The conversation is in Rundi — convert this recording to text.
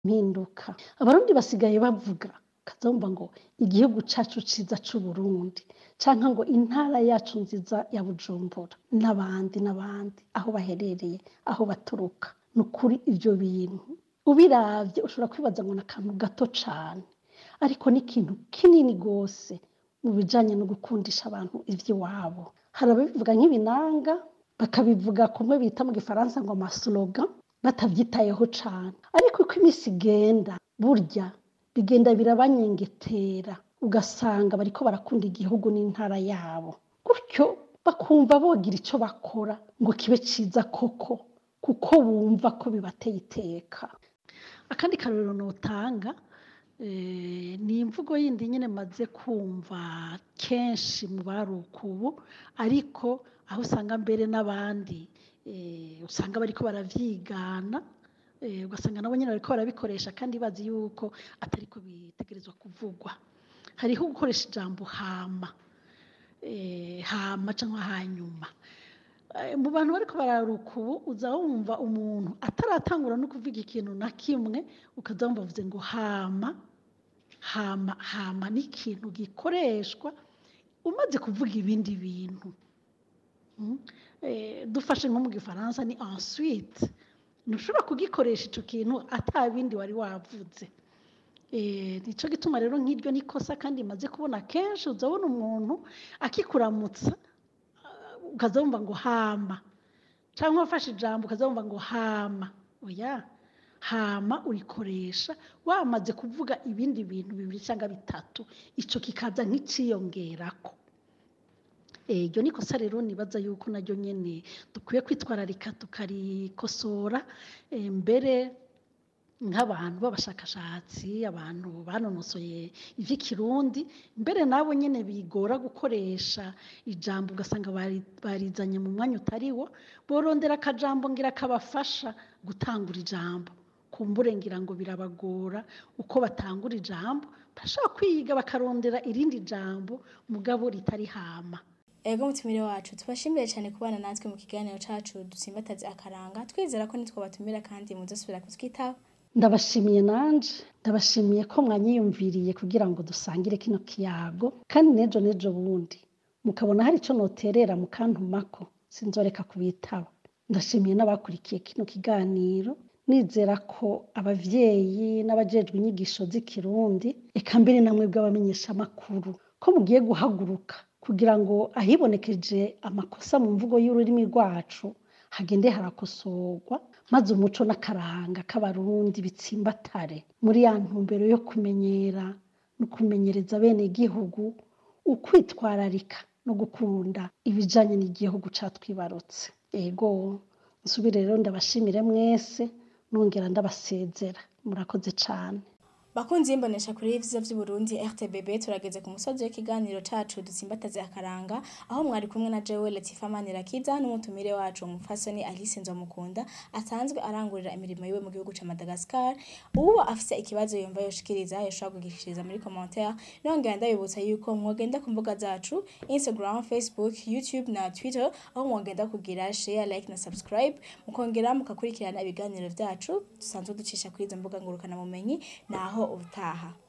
mpinduka abarundi basigaye bavuga kazumva ngo igihugu cacu ciza c'uburundi canke ngo intara yacu nziza ya bujumbura n'abandi n'abandi aho baherereye aho baturuka ni ukuri ivyo bintu ubiravye ushobora kwibaza ngo ni akantu gato cane ariko ni ikintu kinini gose mu bijanye no gukundisha abantu ivy'iwabo hari ababivuga nk'ibinanga bakabivuga kumwe bita mu gifaransa ngo amaslogan batavyitayeho cane ariko uko imisi igenda burya bigenda birabanyengetera ugasanga bariko barakunda igihugu n'intara yabo gutyo bakumva bogira ico bakora ngo kibe ciza koko kuko bumva ko bibateye iteka akandi karorero notanga eh, ni imvugo yindi nyene maze kumva kenshi mu baruka ubu ariko aho usanga mbere n'abandi eh, usanga bariko baravyigana eh, ugasanga nabo nyene bariko barabikoresha kandi bazi yuko atariko bitegerezwa kuvugwa hariho gukoresha ijambo hama eh, hama canke hanyuma Eh, mu bantu bariko bararuka ubu uza wumva umuntu ataratangura no kuvuga ikintu na kimwe ukaza wumva avuze ngo hama hama hama ni ikintu gikoreshwa umaze kuvuga ibindi bintu Mm. Eh, dufashe nko mu gifaransa ni ensuite ntushobora kugikoresha ico kintu ata bindi wari wavuze Eh, nico gituma rero nk'iryo nikosa kandi maze kubona kenshi uzabona umuntu akikuramutsa uh, ukaza wumva ngo hama canke wafashe ijambo ukaza wumva ngo hama oya hama urikoresha wamaze kuvuga ibindi bintu bibiri cyangwa bitatu ico kikaza nk'iciyongerako Eh, iryo ni kosa rero nibaza yuko naryo nyene dukwiye kwitwararika tukarikosora eh, mbere nk'abantu b'abashakashatsi abantu banonosoye ivy'ikirundi mbere nabo nyene bigora gukoresha ijambo ugasanga bari- barizanye mu mwanya utariwo borondera akajambo ngira kabafasha gutangura ijambo kumbure ngira ngo birabagora uko batangura ijambo bashobora kwiga bakarondera irindi jambo mugabo ritari hama ego mutumire wacu tubashimire cyane kubana natwe mu kiganiro cacu dusimbataze akaranga twizera ko nitwo batumira kandi muzosubira kutwitaho ndabashimiye nanje ndabashimiye ko mwanyiyumviriye kugira ngo dusangire kino kiyago kandi nejo nejo bundi mukabona hari ico noterera mukantumako sinzoreka kubitaba ndashimiye n'abakurikiye kino kiganiro nizera ko abavyeyi n'abajejwe inyigisho z'ikirundi eka mbere namwe bw'abamenyeshamakuru ko mugiye guhaguruka kugira ngo ahibonekeje amakosa mu mvugo y'ururimi rwacu hagende harakosorwa maze umuco n'akaranga k'abarundi bitsimbatare muri ya ntumbero yo kumenyera no kumenyereza bene igihugu ukwitwararika no gukunda ibijanye n'igihugu catwibarutse ego nsubire rero ndabashimire mwese nongera ndabasezera murakoze cane bakunzi y'imbonesha kuri y'ivyiza vy'uburundi rtbb turageze ku musozi w'ikiganiro cacu dusimbataze akaranga aho mwari kumwe na jewe latifa manirakiza n'umutumire wacu umufasoni alice nzomukunda asanzwe arangurira imirimo yiwe mu gihugu ca madagascar uwo afise ikibazo yumva yoshikiriza yoshobora kugishikiriza muri commentaire nongera ndabibutsa yuko mwogenda ku mbuga zacu instagram facebook youtube na twitter aho mwogenda kugira share like na subscribe mukongera mukakurikirana ibiganiro vyacu dusanzwe ducisha kuri izo mbuga ngurukana bumenyi naho ubutaha